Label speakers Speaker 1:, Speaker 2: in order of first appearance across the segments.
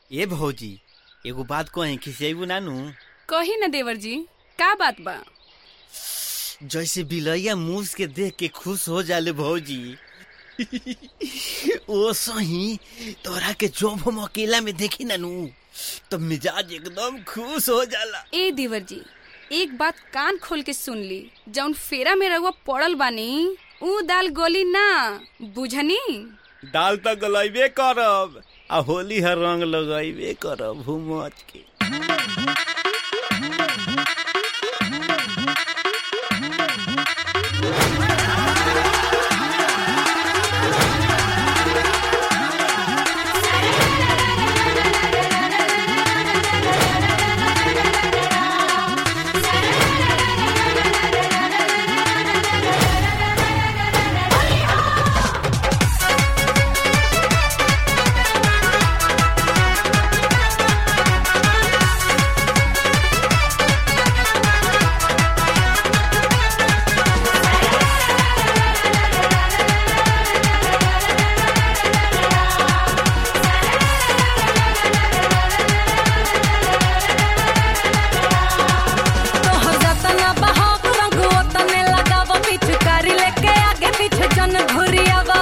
Speaker 1: ए भौजी एगो बात कहे खिसियाबू नानू
Speaker 2: कही न देवर जी का बात बा
Speaker 1: जैसे बिलैया मूस के देख के खुश हो जाले भौजी ओ सही तोरा के जब हम अकेला में देखी नानू तब मिजाज एकदम खुश हो जाला
Speaker 2: ए देवर जी एक बात कान खोल के सुन ली जौन फेरा में रहुआ पड़ल बानी ऊ दाल गोली ना बुझनी
Speaker 1: दाल तो गलैबे करब आ होली हर रंग लगैबे करब हुमच के
Speaker 3: तोहर जतना बहाव रंग ओतने लगाव पिचकारी लेके आगे पीछे जन घुरियावा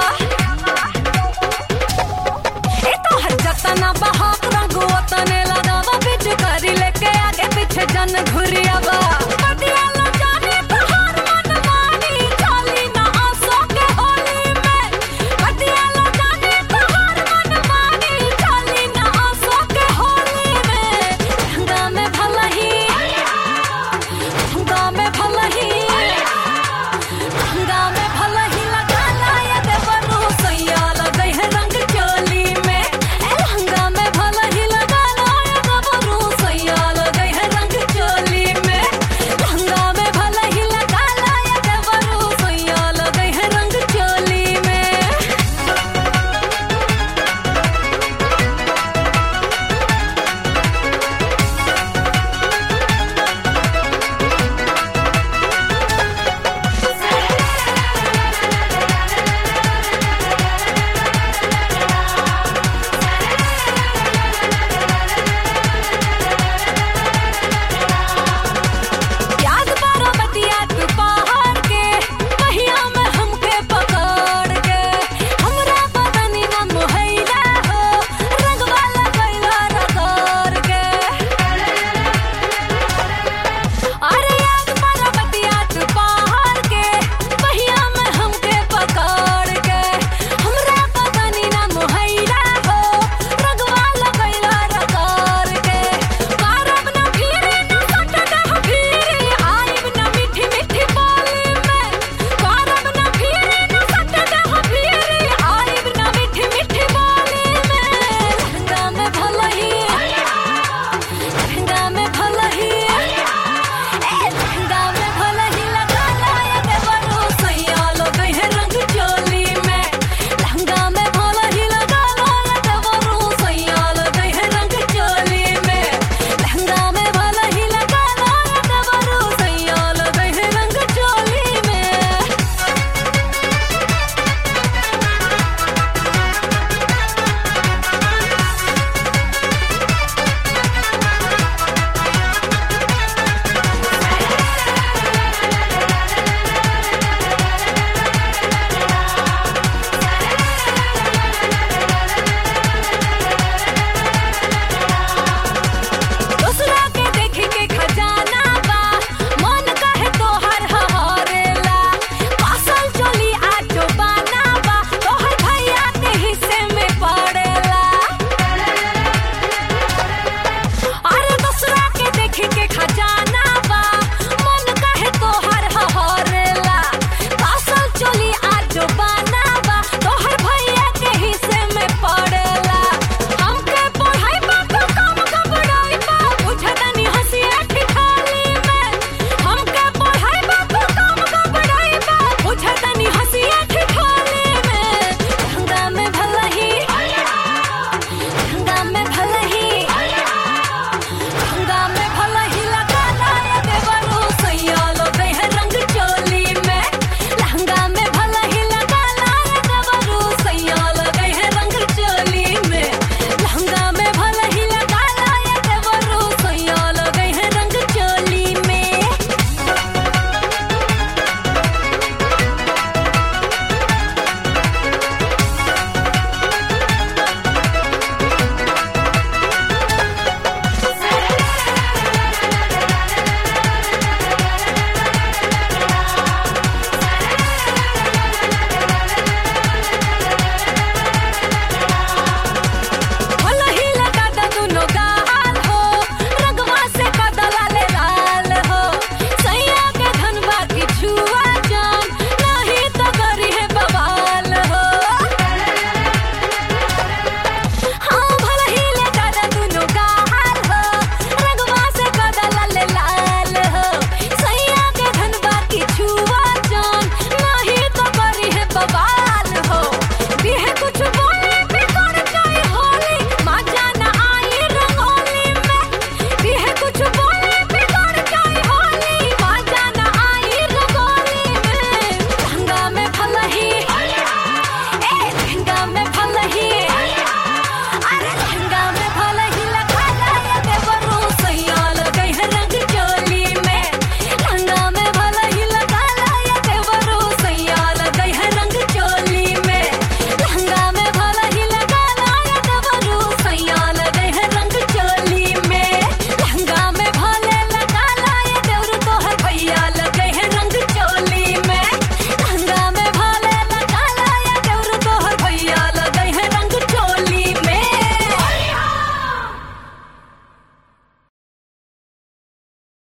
Speaker 3: ए तोहर जतना बहाव रंग ओतने लगाव पिचकारी लेके आगे पीछे जन घुरियावा